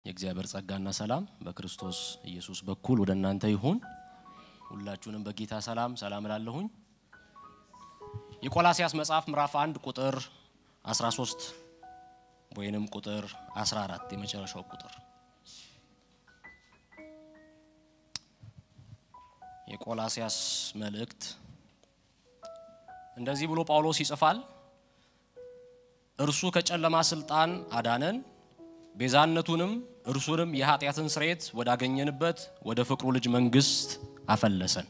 የእግዚአብሔር ጸጋና ሰላም በክርስቶስ ኢየሱስ በኩል ወደ እናንተ ይሁን። ሁላችሁንም በጌታ ሰላም ሰላም እላለሁኝ። የቆላሲያስ መጽሐፍ ምዕራፍ 1 ቁጥር 13 ወይንም ቁጥር 14 የመጨረሻው ቁጥር የቆላሲያስ መልእክት እንደዚህ ብሎ ጳውሎስ ይጽፋል። እርሱ ከጨለማ ስልጣን አዳነን፣ ቤዛነቱንም እርሱንም የኃጢአትን ስርየት ወዳገኘንበት ወደ ፍቅሩ ልጅ መንግስት አፈለሰን።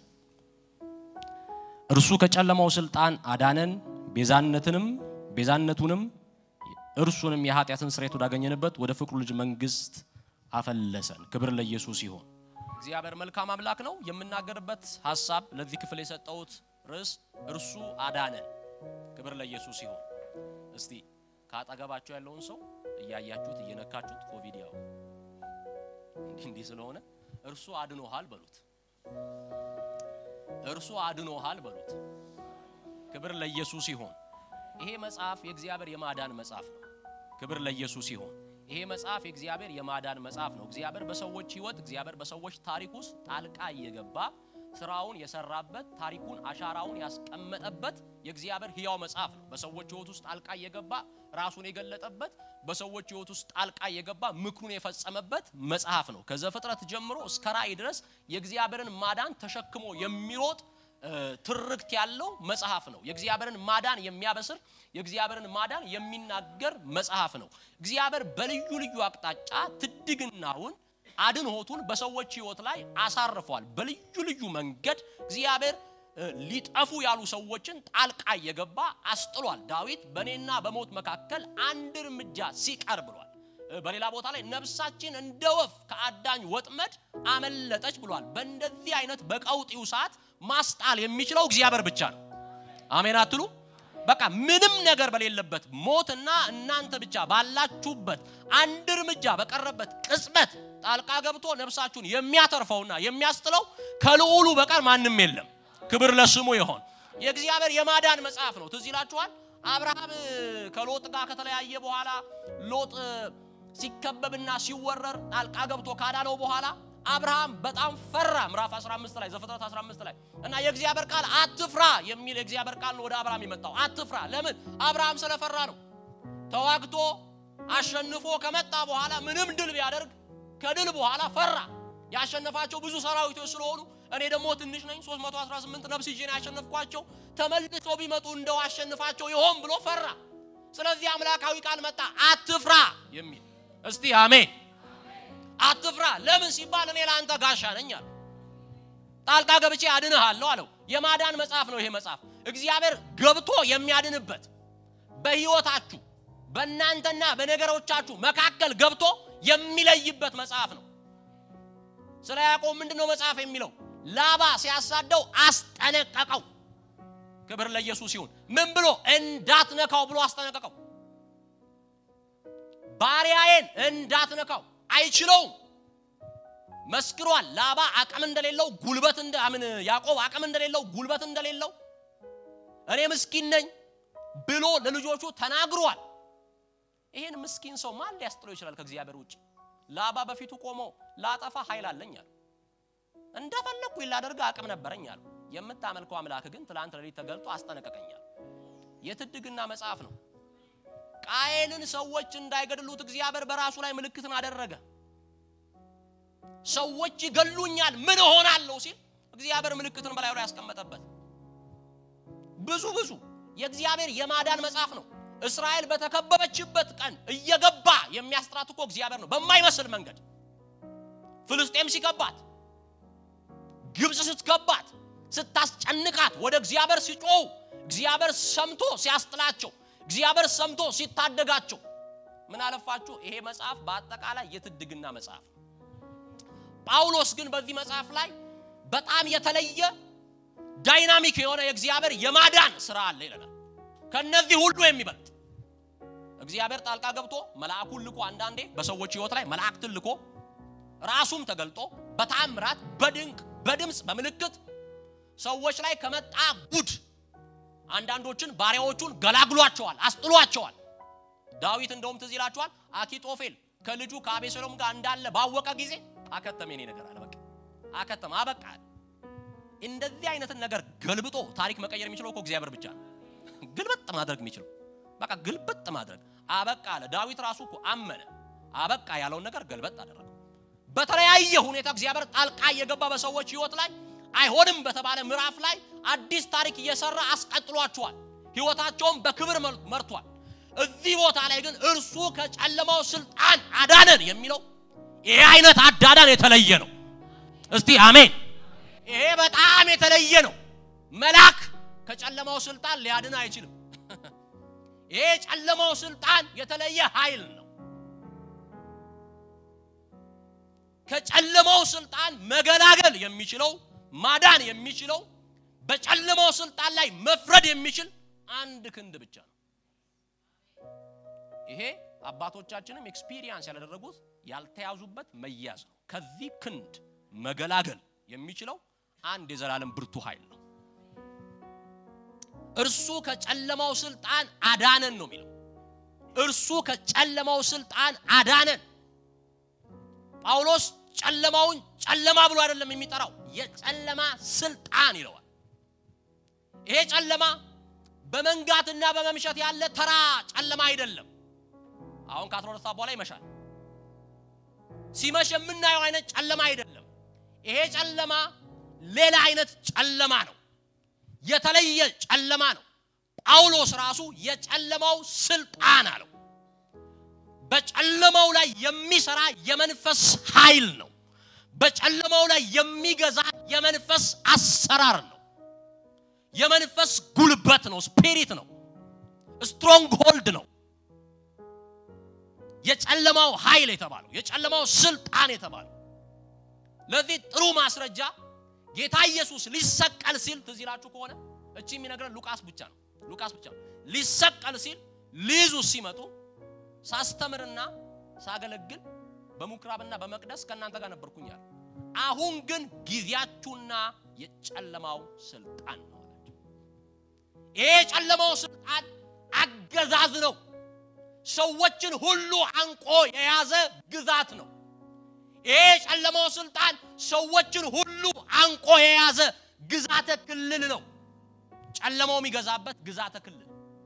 እርሱ ከጨለማው ስልጣን አዳነን፣ ቤዛነትንም ቤዛነቱንም እርሱንም የኃጢአትን ስርየት ወዳገኘንበት ወደ ፍቅሩ ልጅ መንግስት አፈለሰን። ክብር ለኢየሱስ ይሁን። እግዚአብሔር መልካም አምላክ ነው። የምናገርበት ሀሳብ ለዚህ ክፍል የሰጠሁት ርዕስ እርሱ አዳነን። ክብር ለኢየሱስ ይሁን። እስቲ ካጠገባቸው ያለውን ሰው እያያችሁት እየነካችሁት ኮቪድ ያው እንዲህ እንዲህ ስለሆነ እርሱ አድኖሃል በሉት። እርሱ አድኖሃል በሉት። ክብር ለኢየሱስ ይሁን። ይሄ መጽሐፍ የእግዚአብሔር የማዳን መጽሐፍ ነው። ክብር ለኢየሱስ ይሁን። ይሄ መጽሐፍ የእግዚአብሔር የማዳን መጽሐፍ ነው። እግዚአብሔር በሰዎች ሕይወት እግዚአብሔር በሰዎች ታሪክ ውስጥ ጣልቃ እየገባ ስራውን የሰራበት ታሪኩን አሻራውን ያስቀመጠበት የእግዚአብሔር ሕያው መጽሐፍ ነው። በሰዎች ሕይወት ውስጥ ጣልቃ እየገባ ራሱን የገለጠበት በሰዎች ሕይወት ውስጥ ጣልቃ እየገባ ምክሩን የፈጸመበት መጽሐፍ ነው። ከዘፍጥረት ጀምሮ እስከ ራእይ ድረስ የእግዚአብሔርን ማዳን ተሸክሞ የሚሮጥ ትርክት ያለው መጽሐፍ ነው። የእግዚአብሔርን ማዳን የሚያበስር የእግዚአብሔርን ማዳን የሚናገር መጽሐፍ ነው። እግዚአብሔር በልዩ ልዩ አቅጣጫ ትድግናውን አድንሆቱን በሰዎች ህይወት ላይ አሳርፏል። በልዩ ልዩ መንገድ እግዚአብሔር ሊጠፉ ያሉ ሰዎችን ጣልቃ እየገባ አስጥሏል። ዳዊት በእኔና በሞት መካከል አንድ እርምጃ ሲቀር ብሏል። በሌላ ቦታ ላይ ነፍሳችን እንደ ወፍ ከአዳኝ ወጥመድ አመለጠች ብሏል። በእንደዚህ አይነት በቀውጢው ሰዓት ማስጣል የሚችለው እግዚአብሔር ብቻ ነው። አሜን አትሉ? በቃ ምንም ነገር በሌለበት ሞትና እናንተ ብቻ ባላችሁበት አንድ እርምጃ በቀረበት ቅጽበት ጣልቃ ገብቶ ነፍሳችሁን የሚያተርፈውና የሚያስጥለው ከልዑሉ በቀር ማንም የለም። ክብር ለስሙ ይሆን። የእግዚአብሔር የማዳን መጽሐፍ ነው። ትዝ ይላችኋል። አብርሃም ከሎጥ ጋር ከተለያየ በኋላ ሎጥ ሲከበብና ሲወረር ጣልቃ ገብቶ ካዳነው በኋላ አብርሃም በጣም ፈራ። ምዕራፍ 15 ላይ ዘፍጥረት 15 ላይ እና የእግዚአብሔር ቃል አትፍራ የሚል የእግዚአብሔር ቃል ነው ወደ አብርሃም የመጣው። አትፍራ። ለምን? አብርሃም ስለፈራ ነው። ተዋግቶ አሸንፎ ከመጣ በኋላ ምንም ድል ቢያደርግ ከድል በኋላ ፈራ። ያሸነፋቸው ብዙ ሰራዊቶች ስለሆኑ እኔ ደግሞ ትንሽ ነኝ፣ 318 ነፍስ ይዤ ነው ያሸነፍኳቸው፣ ተመልሶ ቢመጡ እንደው አሸንፋቸው ይሆን ብሎ ፈራ። ስለዚህ አምላካዊ ቃል መጣ፣ አትፍራ የሚል እስቲ አሜን። አትፍራ። ለምን ሲባል እኔ ለአንተ ጋሻ ነኝ አለ። ጣልቃ ገብቼ አድንሃለሁ አለው። የማዳን መጽሐፍ ነው ይሄ መጽሐፍ። እግዚአብሔር ገብቶ የሚያድንበት በሕይወታችሁ በእናንተና በነገሮቻችሁ መካከል ገብቶ የሚለይበት መጽሐፍ ነው። ስለ ያዕቆብ ምንድን ነው መጽሐፍ የሚለው? ላባ ሲያሳደው አስጠነቀቀው። ክብር ለኢየሱስ ይሁን። ምን ብሎ እንዳትነካው ብሎ አስጠነቀቀው። ባሪያዬን እንዳትነካው አይችለውም። መስክሯል። ላባ አቅም እንደሌለው ጉልበት እንደ አምን ያዕቆብ አቅም እንደሌለው ጉልበት እንደሌለው እኔ ምስኪን ነኝ ብሎ ለልጆቹ ተናግሯል። ይሄን ምስኪን ሰው ማን ሊያስጥለው ይችላል ከእግዚአብሔር ውጭ? ላባ በፊቱ ቆሞ ላጠፋ ኃይል አለኝ አለ። እንደፈለግኩ ላደርግ አቅም ነበረኝ አለ። የምታመልከው አምላክ ግን ትላንት ሌሊት ተገልጦ አስጠነቀቀኛል። የትድግና መጽሐፍ ነው። ቃየልን ሰዎች እንዳይገድሉት እግዚአብሔር በራሱ ላይ ምልክትን አደረገ። ሰዎች ይገሉኛል ምን እሆናለሁ ሲል እግዚአብሔር ምልክትን በላዩ ላይ ያስቀመጠበት ብዙ ብዙ የእግዚአብሔር የማዳን መጽሐፍ ነው። እስራኤል በተከበበችበት ቀን እየገባ የሚያስጥራት እኮ እግዚአብሔር ነው። በማይመስል መንገድ ፍልስጤም ሲከባት፣ ግብፅ ስትከባት፣ ስታስጨንቃት ወደ እግዚአብሔር ሲጮው እግዚአብሔር ሰምቶ ሲያስጥላቸው፣ እግዚአብሔር ሰምቶ ሲታደጋቸው፣ ምን አለፋችሁ ይሄ መጽሐፍ በአጠቃላይ የትድግና መጽሐፍ ነው። ጳውሎስ ግን በዚህ መጽሐፍ ላይ በጣም የተለየ ዳይናሚክ የሆነ የእግዚአብሔር የማዳን ስራ አለ ይለናል። ከነዚህ ሁሉ የሚበልጥ እግዚአብሔር ጣልቃ ገብቶ መልአኩን ልኮ አንዳንዴ በሰዎች ህይወት ላይ መላእክትን ልኮ ራሱም ተገልጦ በታምራት በድንቅ በድምፅ በምልክት ሰዎች ላይ ከመጣ ጉድ አንዳንዶችን ባሪያዎቹን ገላግሏቸዋል፣ አስጥሏቸዋል። ዳዊት እንደውም ትዝ ይላችኋል አኪጦፌል ከልጁ ከአቤሴሎም ጋር እንዳለ ባወቀ ጊዜ አከተመ። የኔ ነገር አለ በቃ አከተመ፣ አበቃ። እንደዚህ አይነትን ነገር ገልብጦ ታሪክ መቀየር የሚችለው እኮ እግዚአብሔር ብቻ ነው። ግልብጥ ማድረግ የሚችለው በቃ ግልብጥ ማድረግ አበቃ አለ። ዳዊት ራሱ እኮ አመነ። አበቃ ያለውን ነገር ገልበጥ አደረገው። በተለያየ ሁኔታ እግዚአብሔር ጣልቃ እየገባ በሰዎች ህይወት ላይ አይሆንም በተባለ ምዕራፍ ላይ አዲስ ታሪክ እየሰራ አስቀጥሏቸዋል። ህይወታቸውን በክብር መርቷል። እዚህ ቦታ ላይ ግን እርሱ ከጨለማው ስልጣን አዳነን የሚለው ይሄ አይነት አዳዳን የተለየ ነው። እስቲ አሜን። ይሄ በጣም የተለየ ነው። መልአክ ከጨለማው ስልጣን ሊያድን አይችልም። ይሄ የጨለማው ስልጣን የተለየ ኃይል ነው። ከጨለማው ስልጣን መገላገል የሚችለው ማዳን የሚችለው በጨለማው ስልጣን ላይ መፍረድ የሚችል አንድ ክንድ ብቻ ነው። ይሄ አባቶቻችንም ኤክስፒሪየንስ ያላደረጉት ያልተያዙበት መያዝ ነው። ከዚህ ክንድ መገላገል የሚችለው አንድ የዘላለም ብርቱ ኃይል ነው። እርሱ ከጨለማው ስልጣን አዳነን ነው የሚለው። እርሱ ከጨለማው ስልጣን አዳነን። ጳውሎስ ጨለማውን ጨለማ ብሎ አይደለም የሚጠራው፣ የጨለማ ስልጣን ይለዋል። ይሄ ጨለማ በመንጋትና በመምሸት ያለ ተራ ጨለማ አይደለም። አሁን ከአስራ ሁለት ሰዓት በኋላ ይመሻል። ሲመሽ የምናየው አይነት ጨለማ አይደለም። ይሄ ጨለማ ሌላ አይነት ጨለማ ነው። የተለየ ጨለማ ነው። ጳውሎስ ራሱ የጨለማው ስልጣን አለው። በጨለማው ላይ የሚሰራ የመንፈስ ኃይል ነው። በጨለማው ላይ የሚገዛ የመንፈስ አሰራር ነው። የመንፈስ ጉልበት ነው። ስፒሪት ነው። ስትሮንግ ሆልድ ነው። የጨለማው ኃይል የተባለው የጨለማው ስልጣን የተባለው ለዚህ ጥሩ ማስረጃ ጌታ ኢየሱስ ሊሰቀል ሲል ትዝ ይላችሁ ከሆነ እቺ የሚነግረን ሉቃስ ብቻ ነው። ሉቃስ ብቻ ነው። ሊሰቀል ሲል ሊይዙ ሲመጡ ሳስተምርና ሳገለግል በምኩራብና በመቅደስ ከእናንተ ጋር ነበርኩኝ አለ። አሁን ግን ጊዜያችሁና የጨለማው ስልጣን ነው አላቸው። ይሄ የጨለማው ስልጣን አገዛዝ ነው። ሰዎችን ሁሉ አንቆ የያዘ ግዛት ነው። ይሄ የጨለማው ስልጣን ሰዎችን ሁሉ አንቆ የያዘ ግዛተ ክልል ነው። ጨለማው የሚገዛበት ግዛተ ክልል፣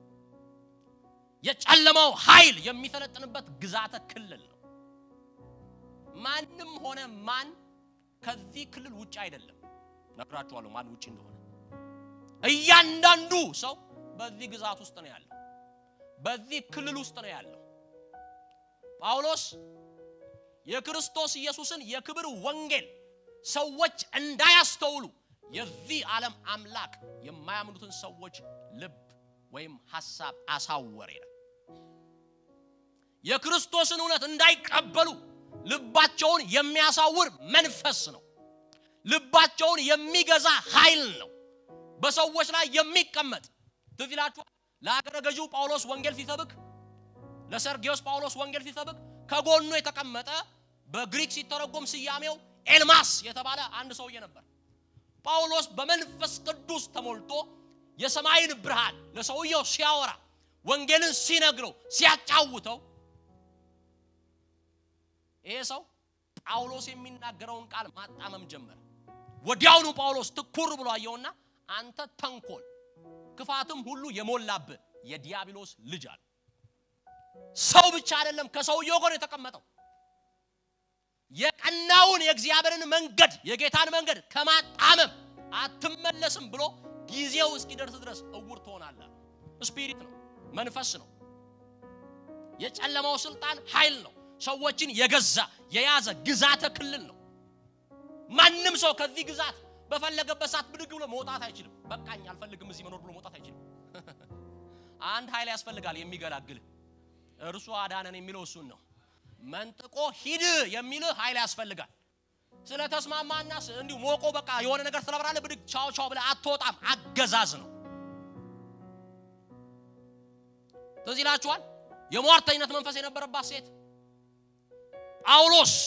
የጨለማው ኃይል የሚሰለጥንበት ግዛተ ክልል ነው። ማንም ሆነ ማን ከዚህ ክልል ውጭ አይደለም። ነግራችኋለሁ ማን ውጭ እንደሆነ። እያንዳንዱ ሰው በዚህ ግዛት ውስጥ ነው ያለው፣ በዚህ ክልል ውስጥ ነው ያለው። ጳውሎስ የክርስቶስ ኢየሱስን የክብር ወንጌል ሰዎች እንዳያስተውሉ የዚህ ዓለም አምላክ የማያምኑትን ሰዎች ልብ ወይም ሐሳብ አሳወረ ይላል። የክርስቶስን እውነት እንዳይቀበሉ ልባቸውን የሚያሳውር መንፈስ ነው። ልባቸውን የሚገዛ ኃይል ነው። በሰዎች ላይ የሚቀመጥ ትዝ ይላችኋል። ለአገረ ገዢው ጳውሎስ ወንጌል ሲሰብክ፣ ለሰርጊዮስ ጳውሎስ ወንጌል ሲሰብክ ከጎኑ የተቀመጠ በግሪክ ሲተረጎም ስያሜው ኤልማስ የተባለ አንድ ሰውዬ ነበር። ጳውሎስ በመንፈስ ቅዱስ ተሞልቶ የሰማይን ብርሃን ለሰውየው ሲያወራ ወንጌልን ሲነግረው ሲያጫውተው ይሄ ሰው ጳውሎስ የሚናገረውን ቃል ማጣመም ጀመረ። ወዲያውኑ ጳውሎስ ትኩር ብሎ አየውና አንተ ተንኮል ክፋትም ሁሉ የሞላብህ የዲያብሎስ ልጅ አለ። ሰው ብቻ አይደለም ከሰውየው ጋር የተቀመጠው የቀናውን የእግዚአብሔርን መንገድ የጌታን መንገድ ከማጣመም አትመለስም ብሎ ጊዜው እስኪደርስ ድረስ እውር ትሆናለህ። ስፒሪት ነው፣ መንፈስ ነው። የጨለማው ስልጣን ኃይል ነው። ሰዎችን የገዛ የያዘ ግዛተ ክልል ነው። ማንም ሰው ከዚህ ግዛት በፈለገበት ሰዓት ብድግ ብሎ መውጣት አይችልም። በቃኝ አልፈልግም እዚህ መኖር ብሎ መውጣት አይችልም። አንድ ኃይል ያስፈልጋል የሚገላግልህ። እርሱ አዳነን የሚለው እሱን ነው። መንጥቆ ሂድ የሚልህ ኃይል ያስፈልጋል። ስለ ተስማማና እንዲሁ ሞቆ በቃ የሆነ ነገር ስለበራለህ ብድግ ቻው ቻው ብለህ አትወጣም። አገዛዝ ነው። ትዝ ይላችኋል የሟርተኝነት መንፈስ የነበረባት ሴት ጳውሎስ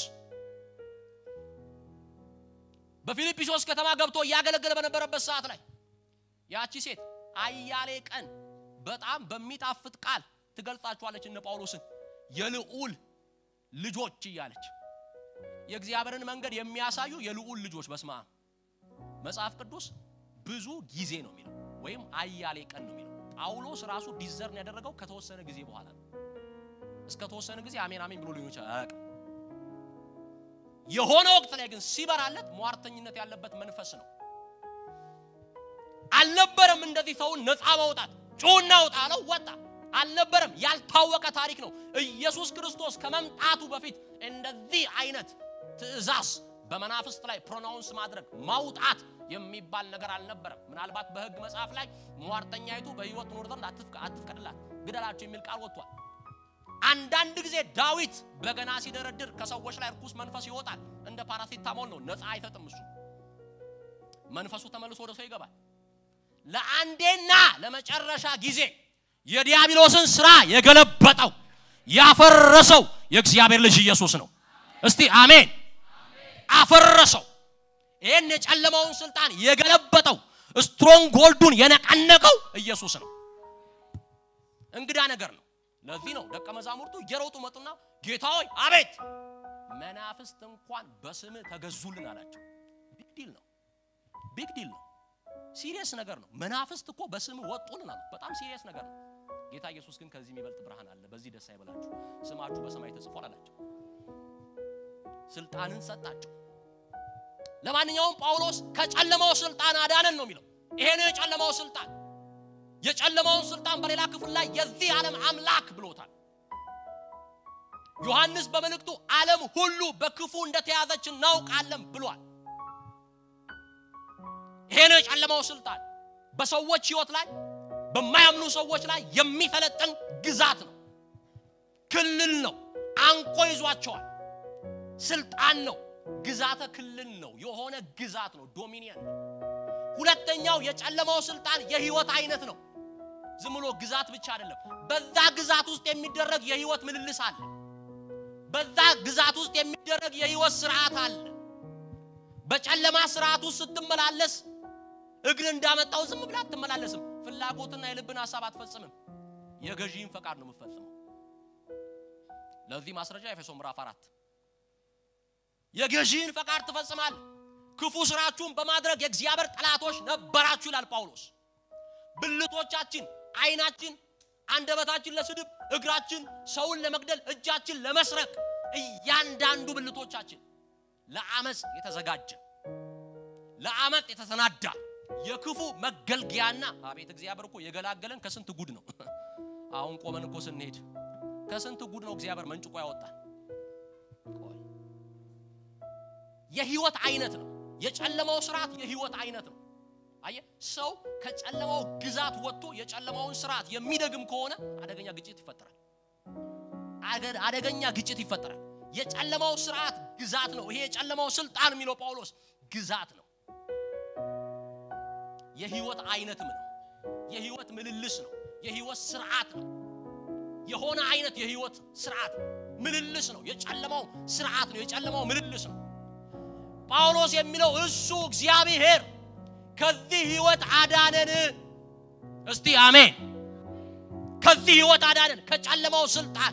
በፊልጵስዩስ ከተማ ገብቶ እያገለገለ በነበረበት ሰዓት ላይ ያቺ ሴት አያሌ ቀን በጣም በሚጣፍጥ ቃል ትገልጻችኋለች እነ ጳውሎስን የልዑል ልጆች እያለች የእግዚአብሔርን መንገድ የሚያሳዩ የልዑል ልጆች በስመ አብ መጽሐፍ ቅዱስ ብዙ ጊዜ ነው የሚለው ወይም አያሌ ቀን ነው የሚለው ጳውሎስ ራሱ ዲዘርን ያደረገው ከተወሰነ ጊዜ በኋላ ነው እስከ ተወሰነ ጊዜ አሜን አሜን ብሎ ሊሆን ይችላል አያውቅም የሆነ ወቅት ላይ ግን ሲበራለት ሟርተኝነት ያለበት መንፈስ ነው አልነበረም እንደዚህ ሰውን ነፃ ማውጣት ጩና ውጣ አለው ወጣ አልነበረም ያልታወቀ ታሪክ ነው ኢየሱስ ክርስቶስ ከመምጣቱ በፊት እንደዚህ አይነት ትእዛዝ በመናፍስት ላይ ፕሮናውንስ ማድረግ ማውጣት የሚባል ነገር አልነበረም ምናልባት በህግ መጽሐፍ ላይ ሟርተኛይቱ በህይወት ኖር ዘንድ አትፍቀድላት ግደላቸው የሚል ቃል ወጥቷል አንዳንድ ጊዜ ዳዊት በገና ሲደረድር ከሰዎች ላይ ርኩስ መንፈስ ይወጣል እንደ ፓራሲታሞል ነው ነፃ አይሰጥም እሱ መንፈሱ ተመልሶ ወደ ሰው ይገባል ለአንዴና ለመጨረሻ ጊዜ የዲያብሎስን ስራ የገለበጠው ያፈረሰው የእግዚአብሔር ልጅ ኢየሱስ ነው እስቲ አሜን አፈረሰው ይህን የጨለማውን ስልጣን የገለበጠው ስትሮንግ ጎልዱን የነቀነቀው ኢየሱስ ነው እንግዳ ነገር ነው ለዚህ ነው ደቀ መዛሙርቱ እየሮጡ መጡና ጌታ ሆይ አቤት መናፍስት እንኳን በስም ተገዙልን አላቸው ቢግ ዲል ነው ቢግ ዲል ነው ሲሪየስ ነገር ነው መናፍስት እኮ በስም ወጡልን አሉት በጣም ሲሪየስ ነገር ነው ጌታ ኢየሱስ ግን ከዚህ የሚበልጥ ብርሃን አለ በዚህ ደስ አይበላችሁ ስማችሁ በሰማይ ተጽፏል አላቸው ስልጣንን ሰጣቸው ለማንኛውም ጳውሎስ ከጨለማው ስልጣን አዳነን ነው የሚለው ይሄ ነው የጨለማው ስልጣን የጨለማውን ስልጣን በሌላ ክፍል ላይ የዚህ ዓለም አምላክ ብሎታል ዮሐንስ በመልእክቱ ዓለም ሁሉ በክፉ እንደተያዘች እናውቃለን ብሏል ይሄ ነው የጨለማው ስልጣን በሰዎች ህይወት ላይ በማያምኑ ሰዎች ላይ የሚፈለጥን ግዛት ነው ክልል ነው አንቆ ይዟቸዋል ስልጣን ነው ግዛተ ክልል ነው የሆነ ግዛት ነው ዶሚኒየን ነው ሁለተኛው የጨለማው ስልጣን የህይወት አይነት ነው ዝም ብሎ ግዛት ብቻ አይደለም በዛ ግዛት ውስጥ የሚደረግ የህይወት ምልልስ አለ በዛ ግዛት ውስጥ የሚደረግ የህይወት ስርዓት አለ በጨለማ ስርዓት ውስጥ ስትመላለስ እግር እንዳመጣው ዝም ብላ አትመላለስም ፍላጎትና የልብን ሀሳብ አትፈጽምም የገዢን ፈቃድ ነው የምትፈጽመው ለዚህ ማስረጃ ኤፌሶ ምዕራፍ አራት የገዢን ፈቃድ ትፈጽማል ክፉ ስራችሁን በማድረግ የእግዚአብሔር ጠላቶች ነበራችሁ ይላል ጳውሎስ ብልቶቻችን አይናችን አንደበታችን ለስድብ እግራችን ሰውን ለመግደል እጃችን ለመስረቅ እያንዳንዱ ብልቶቻችን ለአመፅ የተዘጋጀ ለአመፅ የተሰናዳ የክፉ መገልገያና አቤት እግዚአብሔር እኮ የገላገለን ከስንት ጉድ ነው አሁን ቆመን እኮ ስንሄድ ከስንት ጉድ ነው እግዚአብሔር መንጭቆ ያወጣል የህይወት አይነት ነው የጨለማው ስርዓት የህይወት አይነት ነው አየ ሰው ከጨለማው ግዛት ወጥቶ የጨለማውን ስርዓት የሚደግም ከሆነ አደገኛ ግጭት ይፈጠራል አደገኛ ግጭት ይፈጠራል የጨለማው ስርዓት ግዛት ነው ይሄ የጨለማው ስልጣን የሚለው ጳውሎስ ግዛት ነው የህይወት አይነትም ነው የህይወት ምልልስ ነው የህይወት ስርዓት ነው የሆነ አይነት የህይወት ስርዓት ምልልስ ነው የጨለማው ስርዓት ነው የጨለማው ምልልስ ነው ጳውሎስ የሚለው እሱ እግዚአብሔር ከዚህ ህይወት አዳነን እስቲ አሜን ከዚህ ህይወት አዳነን ከጨለማው ስልጣን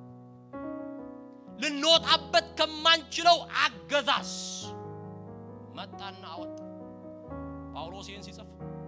ልንወጣበት ከማንችለው አገዛዝ መጣና አወጣ ጳውሎስ ይህን ሲጽፍ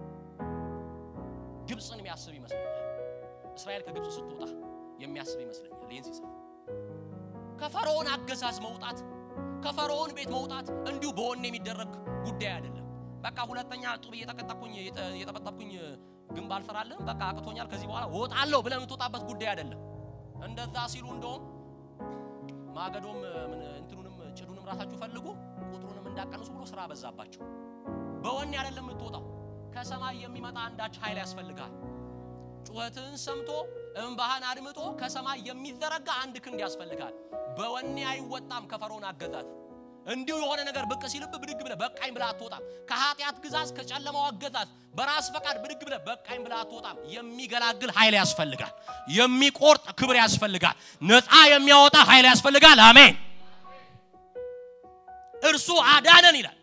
ግብፅን የሚያስብ ይመስለኛል እስራኤል ከግብፅ ስትወጣ የሚያስብ ይመስለኛል ይህን ሲጽፍ ከፈርዖን አገዛዝ መውጣት ከፈርዖን ቤት መውጣት እንዲሁ በወኔ የሚደረግ ጉዳይ አይደለም በቃ ሁለተኛ ጡብ እየተቀጠቅኩኝ እየጠበጠብኩኝ ግንብ አልሰራልም በቃ አቅቶኛል ከዚህ በኋላ ወጣለሁ ብለህ የምትወጣበት ጉዳይ አይደለም እንደዛ ሲሉ እንደውም ማገዶም እንትኑንም ጭዱንም ራሳችሁ ፈልጉ ቁጥሩንም እንዳቀንሱ ብሎ ስራ በዛባቸው በወኔ አይደለም የምትወጣው ከሰማይ የሚመጣ አንዳች ኃይል ያስፈልጋል ጩኸትህን ሰምቶ እንባህን አድምጦ ከሰማይ የሚዘረጋ አንድ ክንድ ያስፈልጋል በወኔ አይወጣም ከፈርዖን አገዛዝ እንዲሁ የሆነ ነገር ብቅ ሲልብ ብድግ ብለ በቃኝ ብለ አትወጣም ከኃጢአት ግዛዝ ከጨለማው አገዛዝ በራስ ፈቃድ ብድግ ብለ በቃኝ ብለ አትወጣም የሚገላግል ኃይል ያስፈልጋል የሚቆርጥ ክብር ያስፈልጋል ነፃ የሚያወጣ ኃይል ያስፈልጋል አሜን እርሱ አዳነን ይላል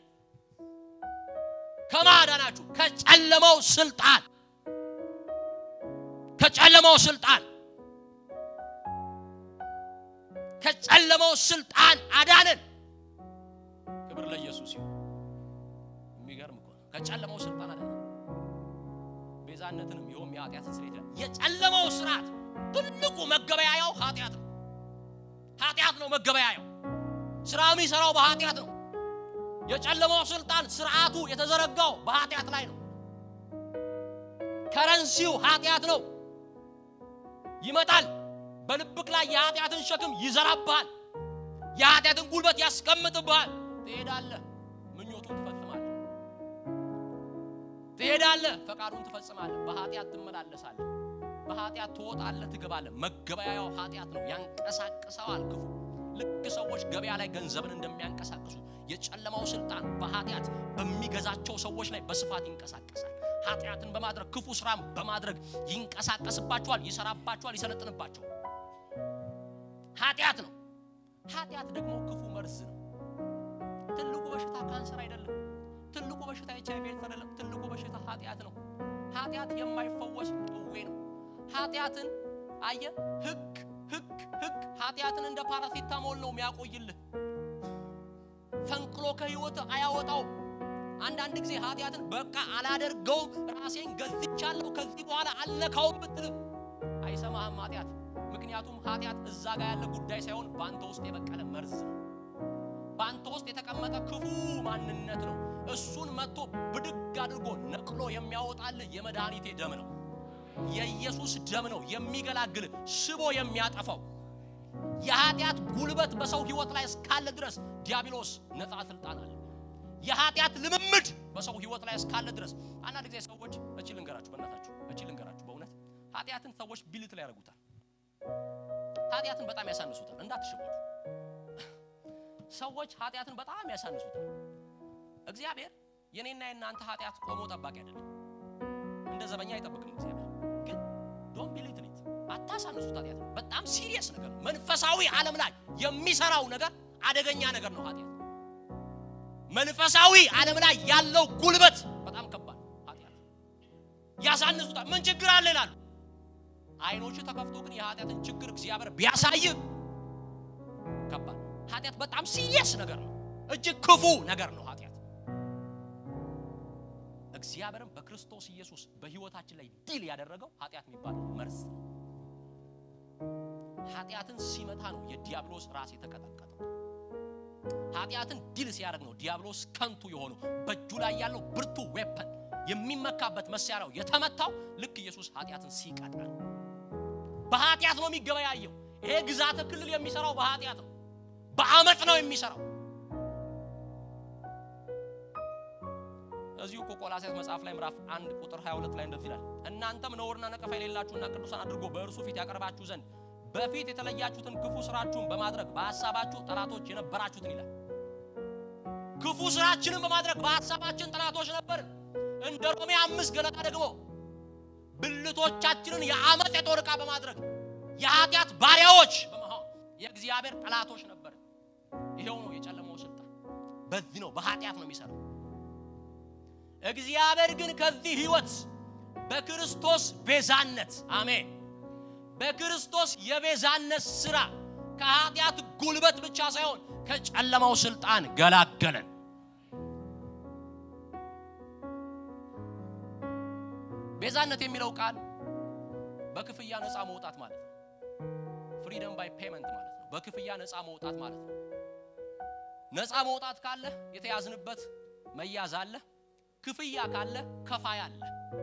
ከማዳናችሁ ከጨለማው ስልጣን ከጨለማው ስልጣን ከጨለማው ስልጣን አዳነን። ክብር ለኢየሱስ ይሁን። የሚገርም እኮ ነው። ከጨለማው ስልጣን አዳነን። ቤዛነትንም ይኸውም የኃጢአትን ስርየት ይላል። የጨለማው ስርዓት ትልቁ መገበያያው ኃጢአት ነው። ኃጢአት ነው መገበያያው። ስራ የሚሰራው በኃጢአት ነው። የጨለማው ስልጣን ስርዓቱ የተዘረጋው በኃጢአት ላይ ነው። ከረንሲው ኃጢአት ነው። ይመጣል በልብክ ላይ የኃጢአትን ሸክም ይዘራብሃል። የኃጢአትን ጉልበት ያስቀምጥብሃል። ትሄዳለህ፣ ምኞቱን ትፈጽማለህ። ትሄዳለህ፣ ፈቃዱን ትፈጽማለህ። በኃጢአት ትመላለሳለህ። በኃጢአት ትወጣለህ፣ ትገባለህ። መገበያያው ኃጢአት ነው። ያንቀሳቅሰዋል ክፉ። ልክ ሰዎች ገበያ ላይ ገንዘብን እንደሚያንቀሳቅሱ የጨለማው ስልጣን በኃጢአት በሚገዛቸው ሰዎች ላይ በስፋት ይንቀሳቀሳል። ኃጢአትን በማድረግ ክፉ ስራም በማድረግ ይንቀሳቀስባቸዋል፣ ይሰራባቸዋል፣ ይሰለጥንባቸዋል። ኃጢአት ነው። ኃጢአት ደግሞ ክፉ መርዝ ነው። ትልቁ በሽታ ካንሰር አይደለም። ትልቁ በሽታ ኤች አይ ቪ ኤድስ አይደለም። ትልቁ በሽታ ኃጢአት ነው። ኃጢአት የማይፈወስ ደዌ ነው። ኃጢአትን አየ ህግ ህግ ህግ ኃጢአትን እንደ ፓራሲታሞል ነው የሚያቆይልህ። ፈንቅሎ ከህይወት አያወጣው። አንዳንድ ጊዜ ኃጢአትን በቃ አላደርገውም፣ ራሴን ገዝቻለሁ፣ ከዚህ በኋላ አልነካውም ብትልም አይሰማህም ኃጢአት። ምክንያቱም ኃጢአት እዛ ጋር ያለ ጉዳይ ሳይሆን በአንተ ውስጥ የበቀለ መርዝ ነው። በአንተ ውስጥ የተቀመጠ ክፉ ማንነት ነው። እሱን መጥቶ ብድግ አድርጎ ነቅሎ የሚያወጣልህ የመድኃኒቴ ደም ነው። የኢየሱስ ደም ነው የሚገላግል ስቦ የሚያጠፋው። የኃጢአት ጉልበት በሰው ህይወት ላይ እስካለ ድረስ ዲያብሎስ ነፃ ስልጣን አለ። የኃጢአት ልምምድ በሰው ህይወት ላይ እስካለ ድረስ አንዳንድ ጊዜ ሰዎች እቺ ልንገራችሁ፣ በእናታችሁ እቺ ልንገራችሁ፣ በእውነት ኃጢአትን ሰዎች ቢልት ላይ ያደርጉታል። ኃጢአትን በጣም ያሳንሱታል። እንዳትሸወዱ። ሰዎች ኃጢአትን በጣም ያሳንሱታል። እግዚአብሔር የኔና የእናንተ ኃጢአት ቆሞ ጠባቂ አይደለም። እንደ ዘበኛ አይጠብቅም እግዚአብሔር ግን ዶንት ቢሊት ኢት አታሳንሱት። ኃጢአት በጣም ሲሪየስ ነገር ነው። መንፈሳዊ ዓለም ላይ የሚሰራው ነገር አደገኛ ነገር ነው። ኃጢአት መንፈሳዊ ዓለም ላይ ያለው ጉልበት በጣም ከባድ ኃጢአት ያሳንሱታል። ምን ችግር አለ ይላሉ። አይኖቹ ተከፍቶ ግን የኃጢአትን ችግር እግዚአብሔር ቢያሳይ ከባድ ኃጢአት በጣም ሲሪየስ ነገር ነው። እጅግ ክፉ ነገር ነው ኃጢአት እግዚአብሔርም በክርስቶስ ኢየሱስ በህይወታችን ላይ ድል ያደረገው ኃጢአት የሚባለው መርዝ ነው። ኃጢአትን ሲመታ ነው የዲያብሎስ ራስ የተቀጠቀጠው። ኃጢአትን ድል ሲያደርግ ነው ዲያብሎስ ከንቱ የሆነው በእጁ ላይ ያለው ብርቱ ዌፐን የሚመካበት መሳሪያው የተመታው ልክ ኢየሱስ ኃጢአትን ሲቀጣ ነው። በኃጢአት ነው የሚገበያየው። ይሄ ግዛተ ክልል የሚሰራው በኃጢአት ነው። በአመፅ ነው የሚሰራው። እዚሁ እኮ ቆላስይስ መጽሐፍ ላይ ምዕራፍ 1 ቁጥር 22 ላይ እንደዚህ ይላል፣ እናንተም ነውርና ነቀፋ የሌላችሁና ቅዱሳን አድርጎ በእርሱ ፊት ያቀርባችሁ ዘንድ በፊት የተለያችሁትን ክፉ ስራችሁን በማድረግ በሐሳባችሁ ጠላቶች የነበራችሁትን ይላል። ክፉ ስራችንን በማድረግ በሐሳባችን ጠላቶች ነበርን። እንደ ሮሜ አምስት ገለጣ ደግሞ ብልቶቻችንን የአመፅ የጦር ዕቃ በማድረግ የኃጢአት ባሪያዎች በመሆን የእግዚአብሔር ጠላቶች ነበርን። ይሄው ነው የጨለማው ስልጣን። በዚህ ነው በኃጢአት ነው የሚሰራው። እግዚአብሔር ግን ከዚህ ህይወት በክርስቶስ ቤዛነት አሜን፣ በክርስቶስ የቤዛነት ስራ ከኃጢአት ጉልበት ብቻ ሳይሆን ከጨለማው ስልጣን ገላገለን። ቤዛነት የሚለው ቃል በክፍያ ነፃ መውጣት ማለት ነው። ፍሪደም ባይ ፔመንት ማለት ነው። በክፍያ ነፃ መውጣት ማለት ነው። ነፃ መውጣት ካለ የተያዝንበት መያዝ አለ። ክፍያ ካለ ከፋይ አለ።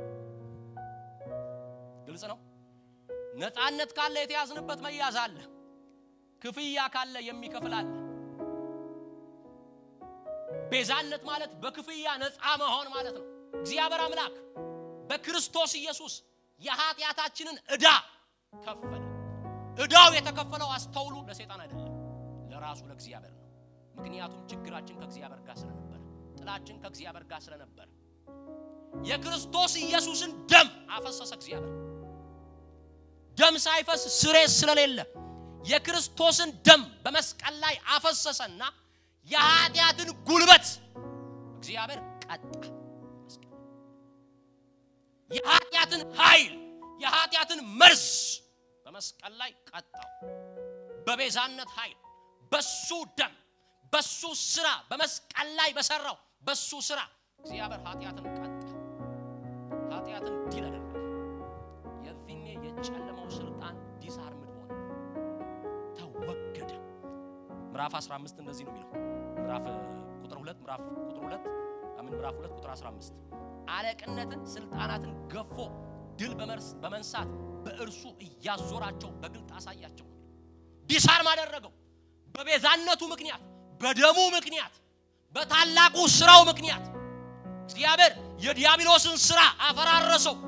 ግልጽ ነው። ነፃነት ካለ የተያዝንበት መያዝ አለ። ክፍያ ካለ የሚከፍል አለ። ቤዛነት ማለት በክፍያ ነፃ መሆን ማለት ነው። እግዚአብሔር አምላክ በክርስቶስ ኢየሱስ የኃጢአታችንን ዕዳ ከፈለ። ዕዳው የተከፈለው አስተውሉ፣ ለሰይጣን አይደለም፣ ለራሱ ለእግዚአብሔር ነው። ምክንያቱም ችግራችን ከእግዚአብሔር ጋር ስለነበረ ጥላችን ከእግዚአብሔር ጋር ስለነበር የክርስቶስ ኢየሱስን ደም አፈሰሰ። እግዚአብሔር ደም ሳይፈስ ስሬት ስለሌለ የክርስቶስን ደም በመስቀል ላይ አፈሰሰና የኃጢአትን ጉልበት እግዚአብሔር ቀጣ። የኃጢአትን ኃይል የኃጢአትን መርዝ በመስቀል ላይ ቀጣው። በቤዛነት ኃይል በሱ ደም በሱ ስራ በመስቀል ላይ በሰራው በሱ ስራ እግዚአብሔር ኃጢአትን ቀጣ፣ ኃጢአትን ድል አደረገ። የዚህኔ የጨለማው ስልጣን ዲስአርምድ ሆነ፣ ተወገደ። ምዕራፍ 15 እንደዚህ ነው የሚለው ምዕራፍ ቁጥር 2 ምዕራፍ ቁጥር 2 አምን ምዕራፍ 2 ቁጥር 15 አለቅነትን ስልጣናትን ገፎ ድል በመንሳት በእርሱ እያዞራቸው በግልጥ አሳያቸው። ዲስአርም አደረገው። በቤዛነቱ ምክንያት፣ በደሙ ምክንያት፣ በታላቁ ስራው ምክንያት እግዚአብሔር የዲያብሎስን ስራ አፈራረሰው።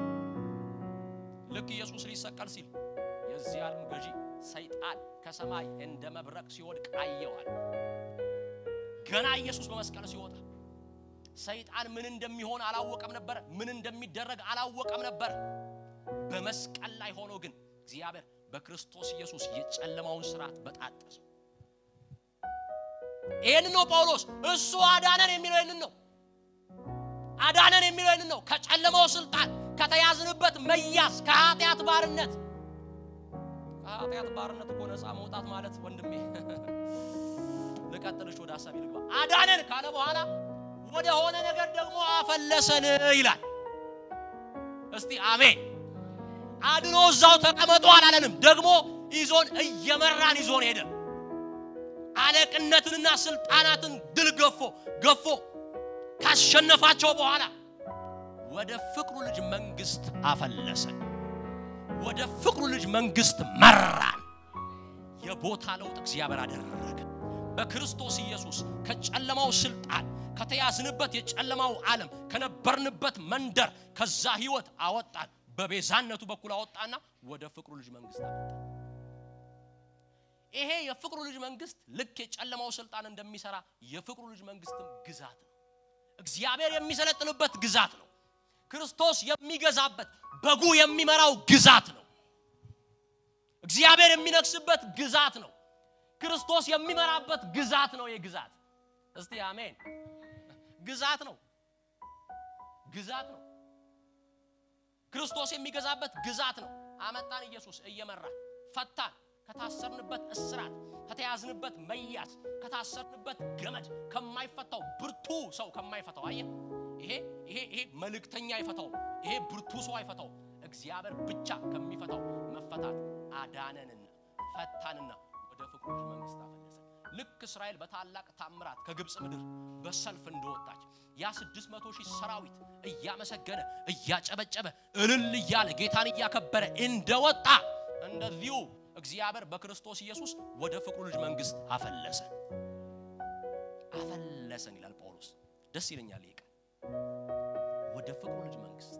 ልክ ኢየሱስ ሊሰቀል ሲል የዚህ ዓለም ገዢ ሰይጣን ከሰማይ እንደ መብረቅ ሲወድቅ አየዋል። ገና ኢየሱስ በመስቀል ሲወጣ ሰይጣን ምን እንደሚሆን አላወቀም ነበር። ምን እንደሚደረግ አላወቀም ነበር። በመስቀል ላይ ሆኖ ግን እግዚአብሔር በክርስቶስ ኢየሱስ የጨለማውን ስርዓት በጣጠሰ። ይህንን ነው ጳውሎስ እሱ አዳነን የሚለው ይህንን ነው። አዳነን የሚለው ይህንን ነው። ከጨለማው ስልጣን ከተያዝንበት መያዝ ከኃጢአት ባርነት ከኃጢአት ባርነት እኮ ነፃ መውጣት ማለት ወንድሜ ልቀጥልሽ ወደ ሀሳብ ልግባ። አዳነን ካለ በኋላ ወደ ሆነ ነገር ደግሞ አፈለሰን ይላል። እስቲ አሜን። አድኖ እዛው ተቀመጡ አላለንም። ደግሞ ይዞን እየመራን ይዞን ሄደ። አለቅነትንና ስልጣናትን ድል ገፎ ገፎ ካሸነፋቸው በኋላ ወደ ፍቅሩ ልጅ መንግስት አፈለሰን። ወደ ፍቅሩ ልጅ መንግስት መራን። የቦታ ለውጥ እግዚአብሔር አደረገ። በክርስቶስ ኢየሱስ ከጨለማው ስልጣን ከተያዝንበት የጨለማው ዓለም ከነበርንበት መንደር ከዛ ህይወት አወጣን። በቤዛነቱ በኩል አወጣና ወደ ፍቅሩ ልጅ መንግስት አወጣን። ይሄ የፍቅሩ ልጅ መንግስት ልክ የጨለማው ስልጣን እንደሚሰራ የፍቅሩ ልጅ መንግስትም ግዛት ነው። እግዚአብሔር የሚሰለጥንበት ግዛት ነው። ክርስቶስ የሚገዛበት በጉ የሚመራው ግዛት ነው። እግዚአብሔር የሚነግስበት ግዛት ነው። ክርስቶስ የሚመራበት ግዛት ነው። የግዛት እስቲ አሜን። ግዛት ነው። ግዛት ነው። ክርስቶስ የሚገዛበት ግዛት ነው። አመጣን። ኢየሱስ እየመራ ፈታን። ከታሰርንበት እስራት፣ ከተያዝንበት መያዝ፣ ከታሰርንበት ገመድ ከማይፈታው ብርቱ ሰው ከማይፈታው አየ ይሄ ይሄ ይሄ መልእክተኛ አይፈታውም። ይሄ ብርቱ ሰው አይፈታውም። እግዚአብሔር ብቻ ከሚፈታው መፈታት አዳነንና ፈታንና ወደ ፍቅሩ ልጅ መንግስት አፈለሰን። ልክ እስራኤል በታላቅ ታምራት ከግብፅ ምድር በሰልፍ እንደወጣች ያ ስድስት መቶ ሺህ ሰራዊት እያመሰገነ እያጨበጨበ እልል እያለ ጌታን እያከበረ እንደወጣ እንደዚሁ እግዚአብሔር በክርስቶስ ኢየሱስ ወደ ፍቅሩ ልጅ መንግስት አፈለሰን አፈለሰን ይላል ጳውሎስ። ደስ ይለኛል ይሄ ቃል ወደ ፍቅሩ ልጅ መንግስት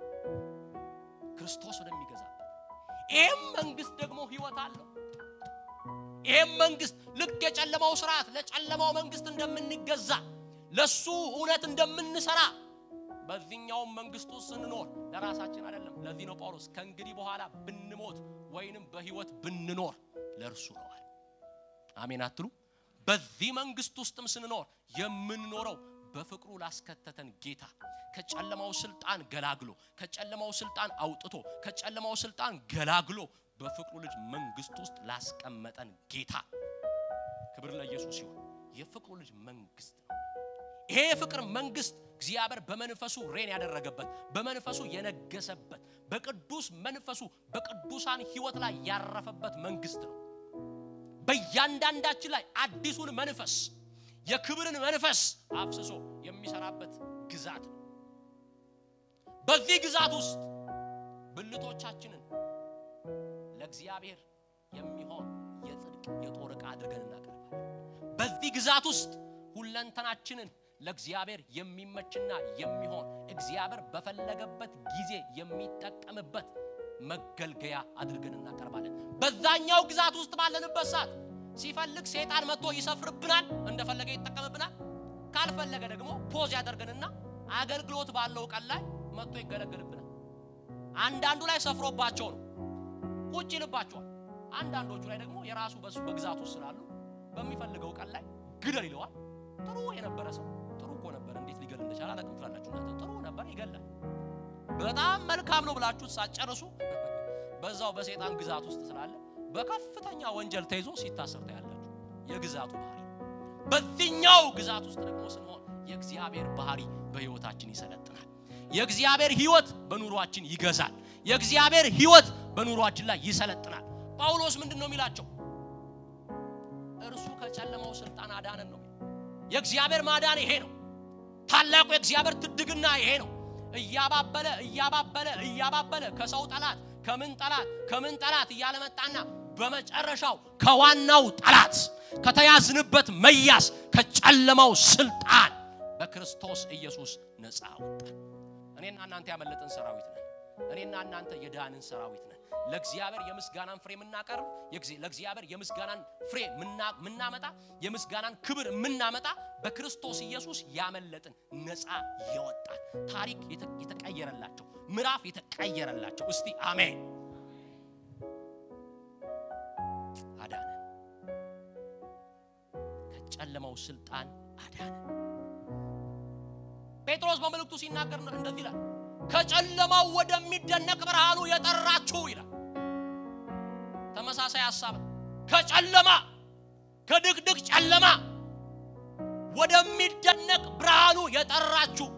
ክርስቶስ ወደሚገዛበት ይህም መንግስት ደግሞ ህይወት አለው። ይህም መንግስት ልክ የጨለማው ስርዓት ለጨለማው መንግስት እንደምንገዛ ለሱ እውነት እንደምንሰራ በዚህኛውም መንግስት ውስጥ ስንኖር ለራሳችን አይደለም። ለዚህ ነው ጳውሎስ ከእንግዲህ በኋላ ብንሞት ወይንም በህይወት ብንኖር ለእርሱ ነዋል። አሜን አትሉ? በዚህ መንግስት ውስጥም ስንኖር የምንኖረው በፍቅሩ ላስከተተን ጌታ ከጨለማው ስልጣን ገላግሎ ከጨለማው ስልጣን አውጥቶ ከጨለማው ስልጣን ገላግሎ በፍቅሩ ልጅ መንግስት ውስጥ ላስቀመጠን ጌታ ክብር ለኢየሱስ ሲሆን የፍቅሩ ልጅ መንግስት ነው። ይሄ የፍቅር መንግስት እግዚአብሔር በመንፈሱ ሬን ያደረገበት በመንፈሱ የነገሰበት በቅዱስ መንፈሱ በቅዱሳን ህይወት ላይ ያረፈበት መንግስት ነው። በእያንዳንዳችን ላይ አዲሱን መንፈስ የክብርን መንፈስ አፍስሶ የሚሰራበት ግዛት ነው። በዚህ ግዛት ውስጥ ብልቶቻችንን ለእግዚአብሔር የሚሆን የጽድቅ የጦር ዕቃ አድርገን እናቀርባለን። በዚህ ግዛት ውስጥ ሁለንተናችንን ለእግዚአብሔር የሚመችና የሚሆን እግዚአብሔር በፈለገበት ጊዜ የሚጠቀምበት መገልገያ አድርገን እናቀርባለን። በዛኛው ግዛት ውስጥ ባለንበት ሰዓት ሲፈልግ ሰይጣን መጥቶ ይሰፍርብናል፣ እንደፈለገ ይጠቀምብናል። ካልፈለገ ደግሞ ፖዝ ያደርገንና አገልግሎት ባለው ቀን ላይ መጥቶ ይገለገልብናል። አንዳንዱ ላይ ሰፍሮባቸው ነው ቁጭ ይልባቸዋል። አንዳንዶቹ ላይ ደግሞ የራሱ በሱ በግዛቱ ስላሉ በሚፈልገው ቀን ላይ ግደል ይለዋል። ጥሩ የነበረ ሰው ጥሩ እኮ ነበር፣ እንዴት ሊገል እንደቻለ አላውቅም ትላላችሁ እናንተ። ጥሩ ነበር ይገላል። በጣም መልካም ነው ብላችሁ ሳትጨርሱ በዛው በሰይጣን ግዛት ውስጥ ስላለ በከፍተኛ ወንጀል ተይዞ ሲታሰር ታያላችሁ። የግዛቱ ባህሪ በዚህኛው ግዛት ውስጥ ደግሞ ስንሆን የእግዚአብሔር ባህሪ በህይወታችን ይሰለጥናል። የእግዚአብሔር ህይወት በኑሯችን ይገዛል። የእግዚአብሔር ህይወት በኑሯችን ላይ ይሰለጥናል። ጳውሎስ ምንድን ነው የሚላቸው? እርሱ ከጨለማው ስልጣን አዳነን ነው። የእግዚአብሔር ማዳን ይሄ ነው። ታላቁ የእግዚአብሔር ትድግና ይሄ ነው። እያባበለ እያባበለ እያባበለ ከሰው ጠላት ከምን ጠላት ከምን ጠላት እያለ መጣና በመጨረሻው ከዋናው ጠላት ከተያዝንበት መያዝ ከጨለማው ስልጣን በክርስቶስ ኢየሱስ ነፃ አወጣን። እኔና እናንተ ያመለጥን ሰራዊት ነን። እኔና እናንተ የዳንን ሰራዊት ነን። ለእግዚአብሔር የምስጋናን ፍሬ የምናቀርብ ለእግዚአብሔር የምስጋናን ፍሬ የምናመጣ የምስጋናን ክብር የምናመጣ በክርስቶስ ኢየሱስ ያመለጥን ነፃ የወጣን ታሪክ የተቀየረላቸው ምዕራፍ የተቀየረላቸው እስቲ አሜን። አዳነን፣ ከጨለማው ስልጣን አዳነን። ጴጥሮስ በመልእክቱ ሲናገር እንደዚህ ይላል፣ ከጨለማው ወደሚደነቅ ብርሃኑ የጠራችሁ ይላል። ተመሳሳይ ሐሳብ ከጨለማ ከድቅድቅ ጨለማ ወደሚደነቅ ብርሃኑ የጠራችሁ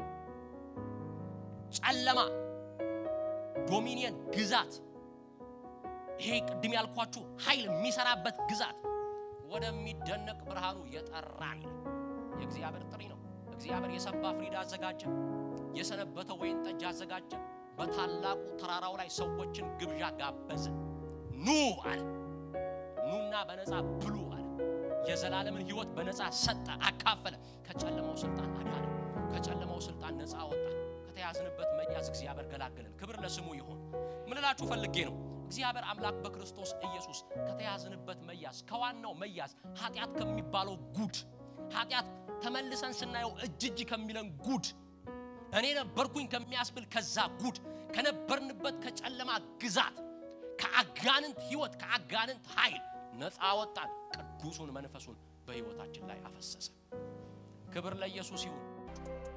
ጨለማ ዶሚኒየን ግዛት ይሄ ቅድም ያልኳችሁ ኃይል የሚሰራበት ግዛት ወደሚደነቅ ብርሃኑ የጠራን ይላል። የእግዚአብሔር ጥሪ ነው። እግዚአብሔር የሰባ ፍሪዳ አዘጋጀ፣ የሰነበተ ወይን ጠጅ አዘጋጀ። በታላቁ ተራራው ላይ ሰዎችን ግብዣ ጋበዘ። ኑ አለ። ኑና በነፃ ብሉ አለ። የዘላለምን ሕይወት በነፃ ሰጠ፣ አካፈለ። ከጨለማው ስልጣን አዳነ። ከጨለማው ስልጣን ነፃ አወጣን። ከተያዝንበት መያዝ እግዚአብሔር ገላገለን። ክብር ለስሙ ይሁን። ምን እላችሁ ፈልጌ ነው እግዚአብሔር አምላክ በክርስቶስ ኢየሱስ ከተያዝንበት መያዝ ከዋናው መያዝ ኃጢአት ከሚባለው ጉድ ኃጢአት ተመልሰን ስናየው እጅ እጅ ከሚለን ጉድ እኔ ነበርኩኝ ከሚያስብል ከዛ ጉድ ከነበርንበት ከጨለማ ግዛት ከአጋንንት ህይወት ከአጋንንት ኃይል ነፃ ወጣን። ቅዱሱን መንፈሱን በህይወታችን ላይ አፈሰሰ። ክብር ለኢየሱስ ይሁን።